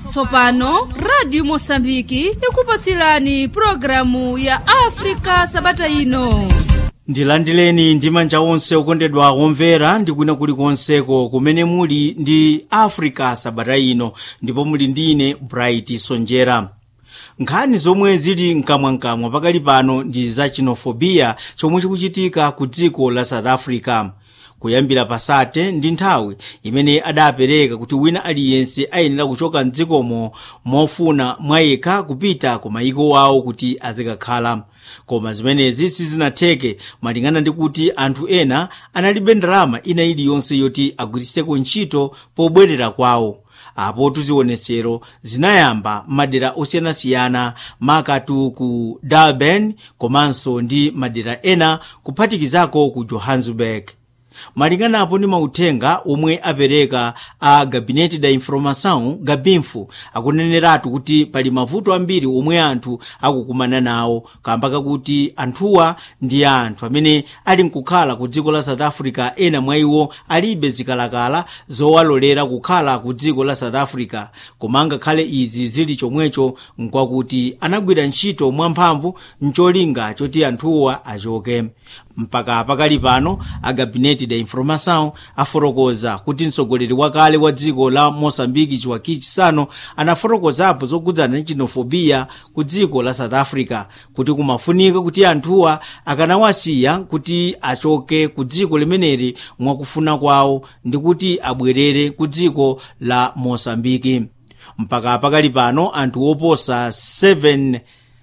tsopano radio mosambiki ikupasilani programu ya afrika sabata ino ndilandileni ndi manja onse okondedwa omvera ndikwina kulikonseko kumene muli ndi africa sabata ino ndipo muli ndine bright sonjera nkhani zomwe zili mkamwamkamwa pakali pano ndi za chinofobiya chomwe chikuchitika ku dziko la south africa kuyambira pasate ndi nthawi imene adapereka kuti wina aliyense ayenera kuchoka mdzikomo mofuna mwayekha kupita ku mayiko awo kuti azikakhala koma zimenezi sizinatheke malingana ndi kuti anthu ena analibe ndalama ina iliyonse yoti agwiritseko ntchito pobwerera kwawo apo tuzionetsero zinayamba madera osiyanasiyana makatu ku durban komanso ndi madera ena kuphatikizako ku johannesburg malinganapo ndi mauthenga omwe apereka a gabinete da informação gabinfu akuneneratu kuti pali mavuto ambiri omwe anthu akukumana nawo kamba kakuti anthuwa ndi anthu amene ali nkukhala ku dziko la south africa ena mwa iwo alibe zikalakala zowalolera kukhala ku dziko la south africa koma ngakhale izi zili chomwecho nkwakuti anagwira ntchito mwamphamvu mcholinga choti anthuwa achoke mpaka pakali pano a gabinete da informação afotokoza kuti mtsogoleri wakale wa dziko la moçambike chiwaki chisano anafotokozapo zokudzana ndi chinofobiya ku dziko la south africa kuti kumafunika kuti anthuwa akanawasiya kuti achoke ku dziko limeneli mwakufuna kwawo ndi kuti abwerere ku dziko la moçambike mpaka pakali pano anthu oposa 7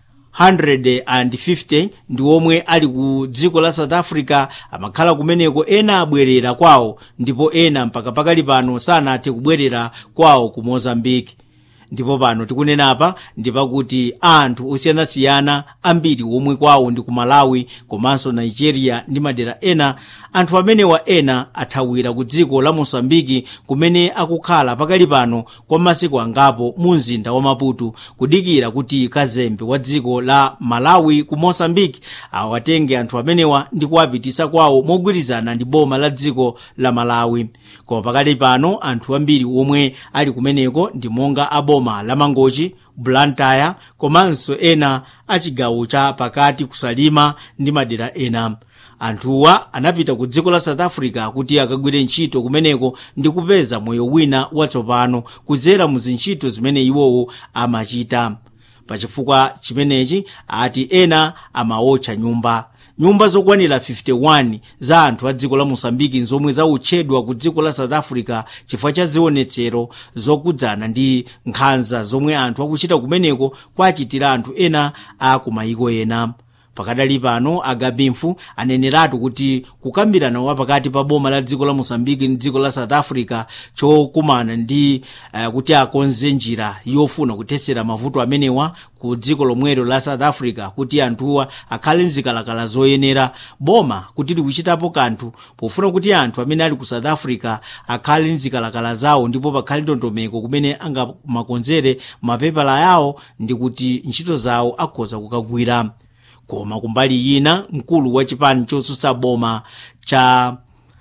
150 ndi omwe ali ku dziko la south africa amakhala kumeneko ena abwerera kwawo ndipo ena mpaka pakali pano sanathe kubwerera kwawo ku mozambiki ndipo pano tikunenapa ndi pakuti anthu osiyanasiyana ambiri omwe kwawo ndi ku malawi komanso nigeria ndi madera ena anthu amenewa ena athawira ku dziko la mosambiki kumene akukhala pakali pano kwa masiku angapo mu mzinda wa maputo kudikira kuti kazembe wa dziko la malawi ku mosambiki awatenge anthu amenewa ndi kuwapitisa kwawo mogwirizana ndi boma la dziko la malawi koma pakali pano anthu ambiri omwe ali kumeneko ndi monga aboma la mangochi blantyre komanso ena achigawo cha pakati kusalima ndi madera ena anthuwa anapita ku dziko la south africa kuti akagwire ntchito kumeneko ndi kupeza moyo wina watsopano kudzera mu zintchito zimene iwowo amachita pachifukwa chimenechi ati ena amawotcha nyumba nyumba zokwanira 51 za anthu a dziko la mosambiki zomwe zautchedwa ku dziko la south africa chifukwa cha zionetsero zokudzana ndi nkhanza zomwe anthu akuchita kumeneko kwachitira anthu ena a kumayiko ena pakadali pano agabinfu aneneratu kuti kukambirana wa pakati pa boma la dziko la mosambiki ndi dziko la south africa chokumana ndi uh, kuti akonze njira yofuna kuthetsera mavuto amenewa ku dziko lomwelo la south africa kuti anthuwa akhale nzikalakala zoyenera boma kuti likuchitapo kanthu pofuna kuti anthu amene ali ku south africa akhale nzikalakala zawo ndipo pakhale ndondomeko kumene angamakonzere mapepala yawo ndi kuti ntchito zawo akhoza kukagwira koma kumbali ina mkulu wa chipani chotsutsa boma cha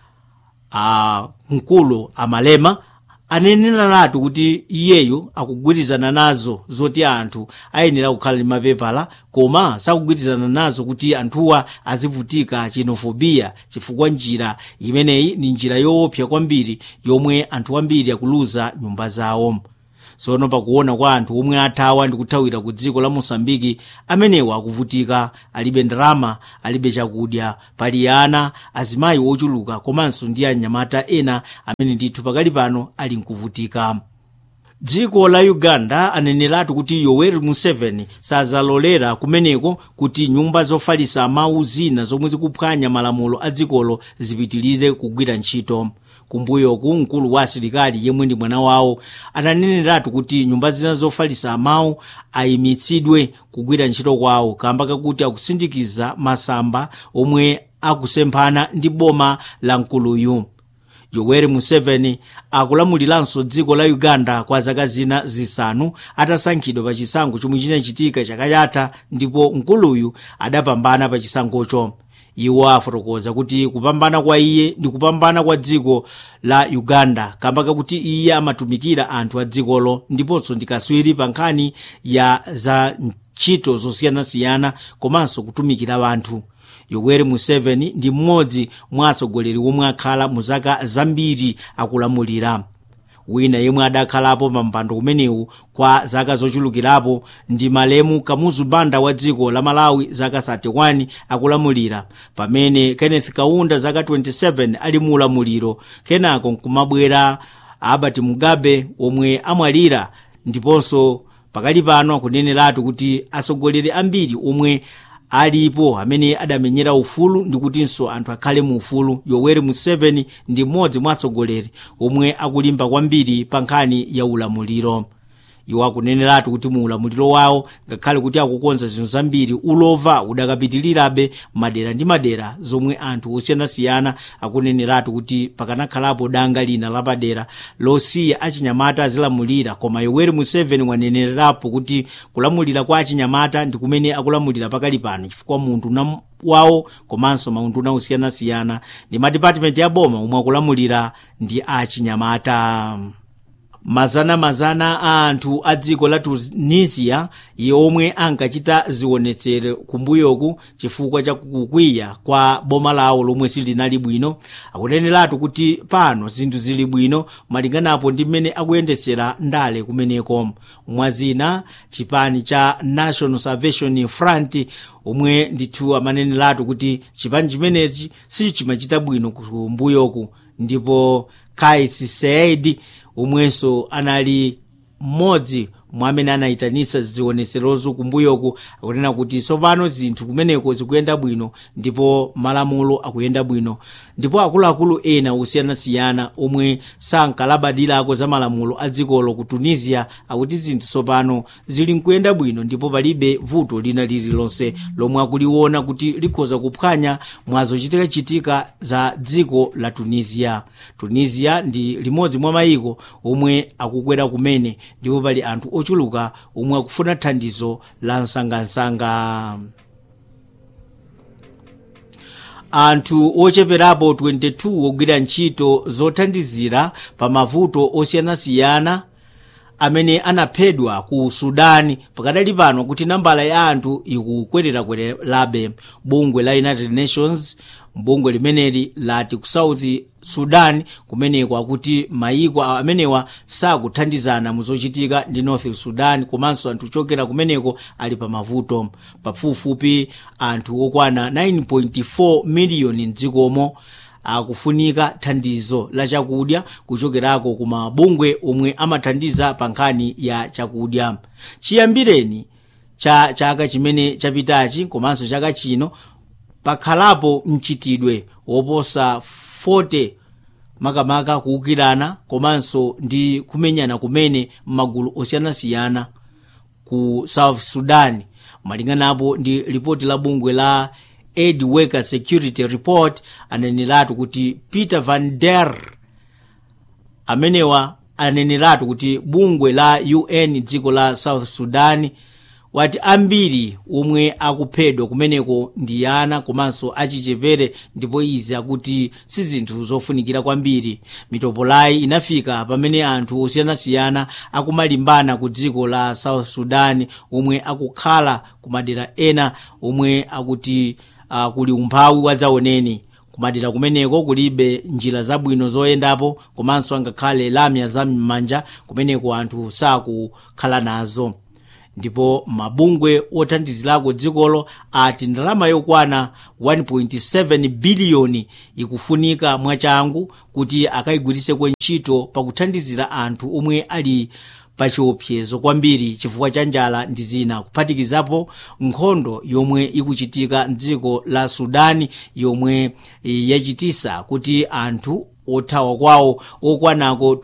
uh, mkulu amalema aneneratu kuti iyeyo akugwirizana nazo zoti anthu ayenera kukhala ndi mapepala koma sakugwirizana nazo kuti anthuwa azivutika chinofobiya chifukwa njira imeneyi ndi njira yoopsa kwambiri yomwe anthu ambiri akuluza nyumba zawo tsono pakuona kwa anthu omwe athawa ndi kuthawira ku dziko la mosambiki amenewa akuvutika alibe ndalama alibe chakudya pali ana azimayi ochuluka komanso ndi anyamata ena amene ndithu pakali pano ali nkuvutika dziko la uganda aneneratu kuti yoweri museveni sazalolera kumeneko kuti nyumba zofalisa mawu zina zomwe zikuphwanya malamulo a dzikolo zipitirize kugwira ntchito kumbuyoku mkulu wa asilikali yemwe ndi mwana wawo ananeneratu kuti nyumba zina zofalisa mawu ayimitsidwe kugwira ntchito kwawo kamba kakuti akusindikiza masamba omwe akusemphana ndi boma la mkuluyu yoweri museveni akulamuliranso dziko la uganda kwa zaka zina zisanu atasankhidwa pa chisankho chomwe chinachitika chaka chatha ndipo mkuluyu adapambana pa chisankhocho iwo afotokoza kuti kupambana kwa iye ndi kupambana kwa dziko la uganda kamba kakuti iye amatumikira anthu a dzikolo ndiponso ndi kaswiri pa nkhani ya za ntchito zosiyanasiyana komanso kutumikira wanthu yoweri museveni ndi mmodzi mwa atsogoleri omwe akhala mu zaka zambiri akulamulira wina yemwe adakhalapo pa mpando umenewu kwa zaka zochulukirapo ndi malemu kamuzu banda wa dziko la malawi zaka 31 akulamulira pamene kenneth kaunda zaka 27 ali mu ulamuliro kenako nkumabwera albert mugabe omwe amwalira ndiponso pakali pano akuneneratu kuti atsogoleri ambiri omwe alipo amene adamenyera ufulu ndikutinso anthu akhale mu ufulu yoweri museveni ndi mmodzi mwa atsogoleri omwe akulimba kwambiri pa nkhani ya ulamuliro iwo akuneneratu kuti mu ulamuliro wawo ngakhale kuti akukonza zinthu zambiri ulova udakapitirirabe madera ndi madera zomwe anthu osiyanasiyana akuneneratu kuti pakanakhalapo danga lina lapadera losiya achinyamata azilamulira koma yoweri museveni wanenerapo kuti kulamulira kwa achinyamata ndi kumene akulamulira pakali pano chifukwa munthu na wawo komanso maunduna osiyanasiyana ndi madipatimenti ya boma omwe akulamulira ndi achinyamata mazana-mazana a anthu a dziko la tunisia omwe ankachita zionetsero kumbuyoku chifukwa cha kukwiya kwa boma lawo lomwe silinali bwino akuneneratu kuti pano zinthu zili bwino malinganapo ndi mmene akuyendetsera ndale kumeneko mwazina chipani cha national salvation front omwe ndithu amaneneratu kuti chipani chimenechi sichimachita bwino kumbuyoku ndipo kais said omwenso anali mmodzi mwa amene anayitanisa zionetserozo kumbuyoku akunena kuti tsopano zinthu kumeneko zikuyenda bwino ndipo malamulo akuyenda bwino ndipo akuluakulu ena osiyanasiyana omwe sankalabadilako za malamulo a dzikolo ku tunisia akuti zinthu tsopano zili nkuyenda bwino ndipo palibe vuto lina lililonse lomwe akuliona kuti likhoza kuphwanya mwa zochitikachitika za dziko la tunisia tunisia ndi limodzi mwa mayiko omwe akukwera kumene ndipo pali anthu ochuluka omwe akufuna thandizo la msangamsanga anthu ocheperapo 22 ogwira ntchito zothandizira pa mavuto osiyanasiyana amene anaphedwa ku sudani pakadali pano kuti nambala ya anthu ikukwererakwererabe bungwe la united nations bungwe limeneli lati ku south sudan kumeneko akuti mayiko amenewa sakuthandizana muzochitika ndi north sudan komanso anthu ochokera kumeneko ali pa mavuto pafupifupi anthu okwana 9.4 miliyoni mdzikomo akufunika thandizo la chakudya kuchokerako ku mabungwe omwe amathandiza pa nkhani ya chakudya chiyambireni cha chaka chimene chapitachi komanso chaka chino pakhalapo mchitidwe woposa 40 makamaka kuwukirana komanso ndi kumenyana kumene m'magulu osiyanasiyana ku south sudan malinganapo ndi ripoti la bungwe la aid worker security report aneneratu kuti peter van der amenewa aneneratu kuti bungwe la un dziko la south sudan wati ambiri omwe akuphedwa kumeneko ndi ana komanso achichepere ndipo izi akuti si zinthu zofunikira kwambiri mitopolayi inafika pamene anthu osiyanasiyana akumalimbana ku dziko la south sudan omwe akukhala ku madera ena omwe akuti uh, kuli umphawi wadzaoneni kumadera kumeneko kulibe njira zabwino zoyendapo komanso angakhale lamya za m'manja kumeneko anthu sakukhala nazo ndipo mabungwe othandizirako dzikolo ati ndalama yokwana 1.7 biliyoni ikufunika mwachangu kuti akayigwiriseko ntchito pakuthandizira anthu omwe ali pachiopsezo kwambiri chifukwa cha njala ndi zina kuphatikizapo nkhondo yomwe ikuchitika mdziko la sudani yomwe yachitisa kuti anthu othawa kwawo okwanako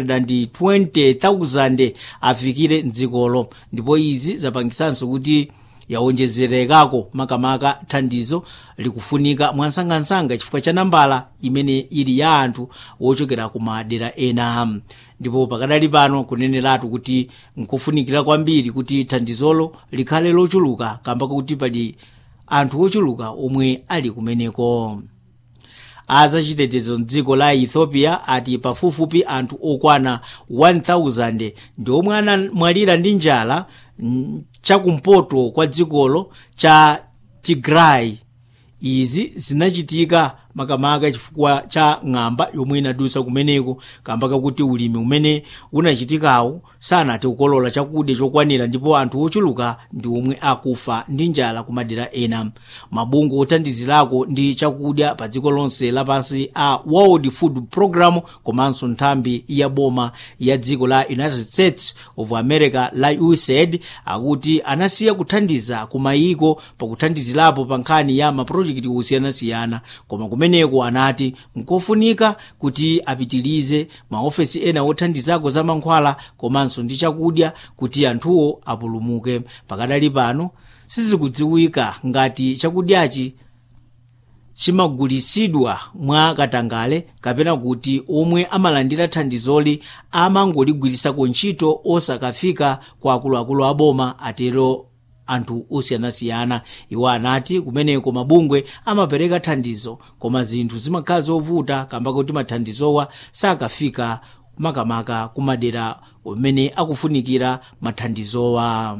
220,000 afikire mdzikolo ndipo izi zapangisanso kuti yawonjezerekako makamaka thandizo likufunika mwansangansanga chifukwa cha nambala imene ili ya anthu wochokera ku madera ena ndipo pakadali pano kuneneratu kuti nkufunikira kwambiri kuti thandizolo likhale lochuluka kamba kuti pali anthu ochuluka omwe ali kumeneko azachitetezo mdziko la ethiopia ati pafupifupi anthu okwana 1000 ndi omwe anamwalira ndi njala chakumpoto kwa dzikolo cha tigray izi zinachitika makamaka chifukwa cha ng'amba yomwe inadutsa kumeneko kamba kakuti ulimi umene unachitikawo sanathe kukolola chakudya chokwanira ndipo anthu ochuluka ndi omwe akufa ndi njala ku madera ena mabungwe othandizirako ndi chakudya pa dziko lonse lapansi a world food program komanso nthambi ya boma ya dziko la united states of america la usaid akuti anasiya kuthandiza ku mayiko pakuthandizirapo pa nkhani ya mapulojekiti osiyanasiyana koma kumeneko anati nkofunika kuti apitilize maofesi ena othandizako za mankhwala komanso ndi chakudya kuti anthuwo apulumuke pakadali pano sizikudziwika ngati chakudyachi chimagulisidwa mwa katangale kapena kuti omwe amalandira thandizoli amangoligwirisako ntchito osakafika kwa akuluakulu aboma atero anthu osiyanasiyana iwo anati kumeneko mabungwe amapereka thandizo koma zinthu zimakhala zovuta kamba kuti mathandizowa sakafika makamaka kumadera umene akufunikira mathandizowa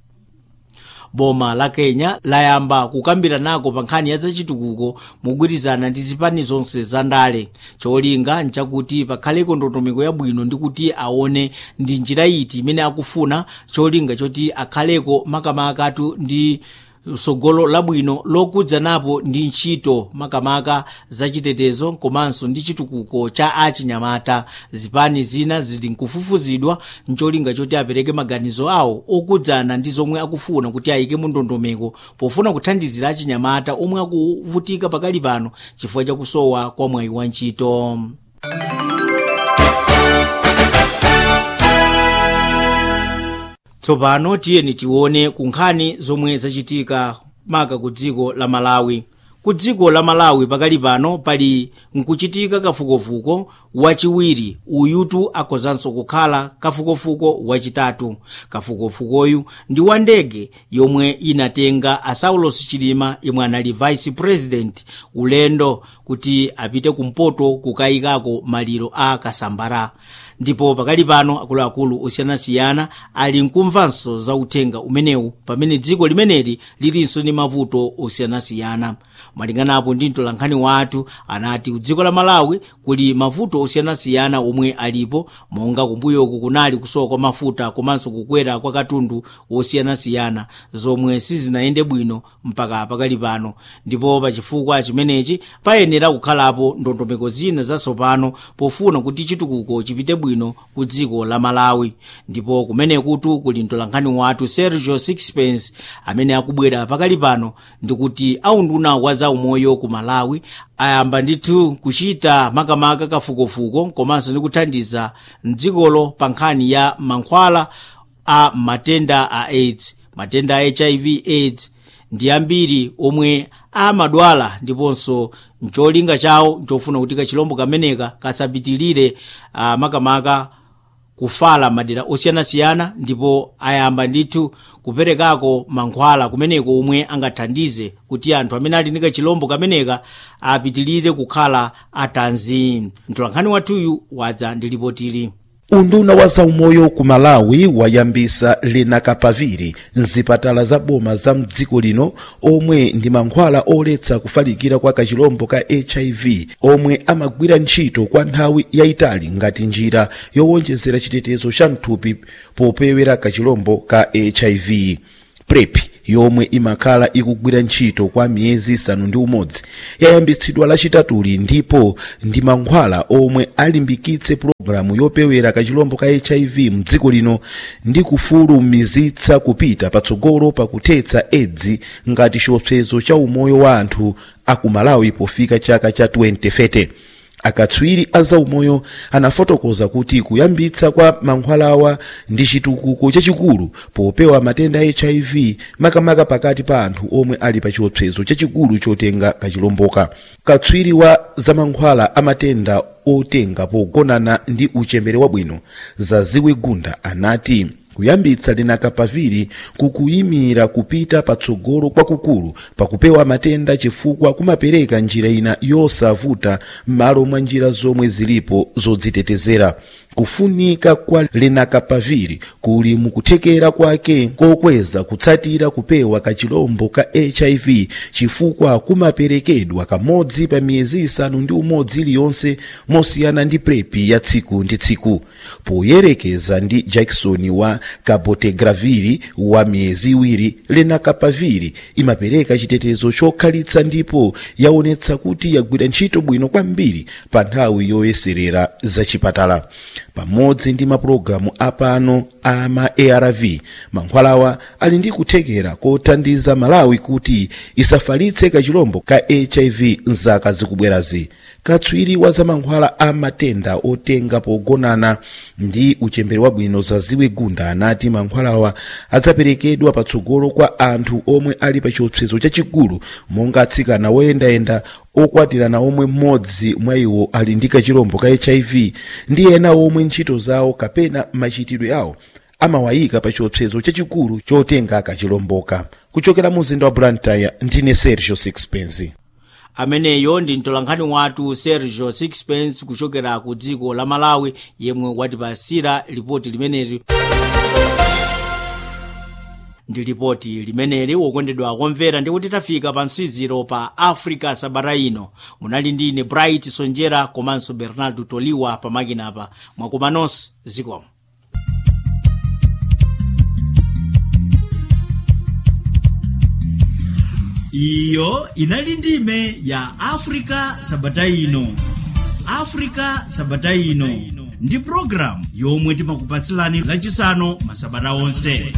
boma la kenya layamba kukambira nako pa nkhani ya zachitukuko mogwirizana ndi zipani zonse za ndale cholinga nchakuti pakhaleko ndondomeko yabwino ndi kuti aone ndi njira iti imene akufuna cholinga choti akhaleko makamakatu ndi sogolo labwino lokudzanapo ndi ntchito makamaka zachitetezo komanso ndi chitukuko cha achinyamata zipani zina zili nkufufuzidwa ncholinga choti apereke maganizo awo okudzana ndi zomwe akufuna kuti ayike mu ndondomeko pofuna kuthandizira achinyamata omwe akuvutika pakali pano chifukwa chakusowa kwa mwayi wa ntchito tsopano tiyeni tione kunkhani zomwe zachitika maka ku dziko la malawi ku dziko la malawi pakali pano pali nkuchitika kafukufuku wachiwiri uyutu akozanso kukhala kafukufuku wachitatu kafukufukuyu ndi wa ndege yomwe inatenga a saulos chilima yemwe anali vice president ulendo kuti apite kumpoto kukayikako maliro a kasambara ndipo pakali pano akuluakulu osiyanasiyana ali nkumvanso za uthenga umenewu pamene dziko limeneli lilinso ndi mavuto osiyanasiyana malinganapo ndi mtolankhani wathu anati ku dziko la malawi kuli mavuto osiyanasiyana omwe alipo monga kumbuyoku kunali kusowa kwa mafuta komanso kukwera kwa katundu osiyanasiyana zomwe sizinayende bwino mpaka pakali pano ndipo pachifukwa chimenechi payenera kukhalapo ndondomeko zina zatsopano pofuna kuti chitukuko chipite bwino ku dziko la malawi ndipo kumenekutu kuli mtolankhani wathu sergio sixpence amene akubwera pakali pano ndikuti aunduna wa zaumoyo ku malawi ayamba ndithu kuchita makamaka kafukufuku komanso ndi kuthandiza mdzikolo pa nkhani ya mankhwala a matenda a aids matenda a hiv aids ndi ambiri omwe amadwala ndiponso ncholinga chawo nchofuna kuti kachilombo kameneka kasapitilire uh, makamaka kufala madera osiyanasiyana ndipo ayamba ndithu kuperekako mankhwala kumeneko omwe angathandize kuti anthu amene ali ndi kachilombo kameneka apitilire kukhala atanzi mtolankhani wathuyu wadza ndi lipotili unduna wa zaumoyo ku malawi wayambisa lenakapaviri mzipatala za boma za mdziko lino omwe ndi mankhwala oletsa kufalikira kwa kachilombo ka hiv omwe amagwira ntchito kwa nthawi yayitali ngati njira yowonjezera chitetezo cha mthupi popewera kachilombo ka hiv prep yomwe imakhala ikugwira ntchito kwa miyezi isanu ndi umodzi yayambitsidwa lachitatuli ndipo ndi mankhwala omwe alimbikitse pulogalamu yopewera kachilombo ka hiv mdziko lino ndi kufulumizitsa kupita patsogolo pakuthetsa edzi ngati chiopsezo cha umoyo wa anthu aku malawi pofika chaka cha 2030 akatswiri a zaumoyo anafotokoza kuti kuyambitsa kwa mankhwalawa ndi chitukuko chachikulu popewa matenda a hiv makamaka pakati pa anthu omwe ali pa chiopsezo chachikulu chotenga kachilomboka katswiri wa zamankhwala a matenda otenga pogonana ndi uchembere wabwino zaziwe gunda anati kuyambitsa lenakapaviri kukuyimira kupita patsogolo kwakukulu pakupewa matenda chifukwa kumapereka njira ina yosavuta m'malo mwa njira zomwe zilipo zodzitetezera kufunika kwa lenakapaviri kuli mukuthekera kwake kokweza kutsatira kupewa kachilombo ka hiv chifukwa kumaperekedwa kamodzi pa miyezi isanu ndi umodzi iliyonse mosiyana ndi prepi ya tsiku ndi tsiku poyerekeza ndi jackson wa kabotegraviri wa miyezi iwiri lenakapaviri imapereka chitetezo chokhalitsa ndipo yaonetsa kuti yagwira ntchito bwino kwambiri pa nthawi yoyeserera zachipatala pamodzi ndi mapulogalamu apano ama arv mankhwalawa ali ndi kuthekera kothandiza malawi kuti isafalitse kachilombo ka hiv mzaka zikubwerazi katswiri wa zamankhwala a matenda otenga pogonana ndi uchembere wabwino zaziwe gunda anati mankhwalawa adzaperekedwa patsogolo kwa anthu omwe ali pa chiopsezo chachikulu monga atsikana woyendayenda okwatirana omwe mmodzi mwa iwo ali ndi kachilombo ka hiv ndi ena omwe ntchito zawo kapena machitidwe awo amawayika pa chiopsezo chachikulu chotenga kachilomboka kuchokera mu mzinda wa blantyre ndine sergio sixpence ameneyo ndi mtolankhani wathu sergio sixpence kuchokera ku dziko la malawi yemwe watipasira lipoti limeneli ndi lipoti limeneli wokondedwa kumvera ndikuti tafika pa msiziro pa africa sabata ino munali ndine bright sonjera komanso bernardo toliwa pamakinapa mwakoma nonse zikomo iyo inali ndime ya africa sabata ino africa sabata ino ndi programu yomwe timakupatsilani lachisanu masabata onse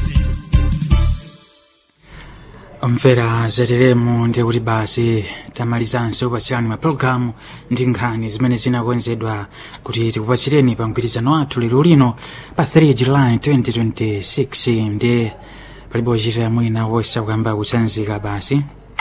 omvera zateremu ndi kuti basi tamalizanso kupatsirani mapulogalamu ndi nkhani zimene zinakonzedwa kuti tikupatsireni pa mgwirizano wathu lero lino pa 3 july 2026 ndi palibe ochitira mwina wosa kuyamba kutsanzika basi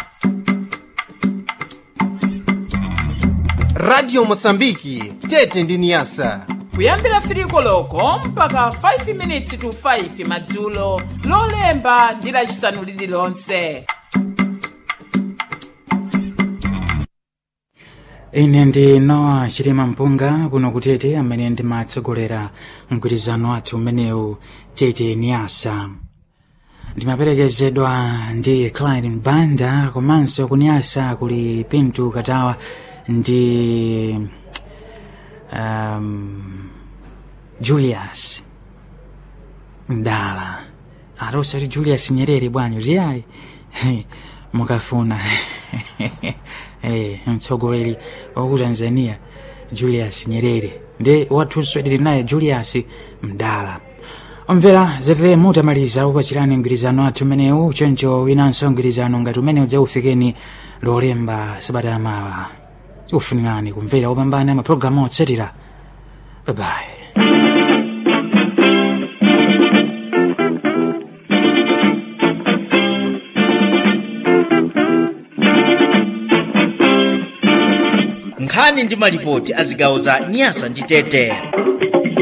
radio mosambiki tete ndi niyasa kuyambira firiko loko mpaka 5 minutes to 5 madzulo lolemba ndi lacisanu lililonse ine ndi noa chilima mpunga kuno kutete amene ndimatsogolera mgwirizano wathu umenewu tete niyasa ndimaperekezedwa ndi Clyde Banda komanso kuniyasa kuli Pintu Katawa ndi um, Julius Mdala arosati Julius Nyerere bwanyu ziyayi mukafuna eh, mtsogoleri waku Tanzania Julius Nyerere ndi wathunso tili naye Julius Mdala omvera zetere mutamaliza kupatsirani mgwirizano athu umenewu choncho winanso mgwirizano ngati umene udzaufikeni lolemba sabata yamawa tikufunirani kumvera kupambana mapulogalamu otsatira babayi nkhani ndi malipoti a zigawo za nyasa ndi tete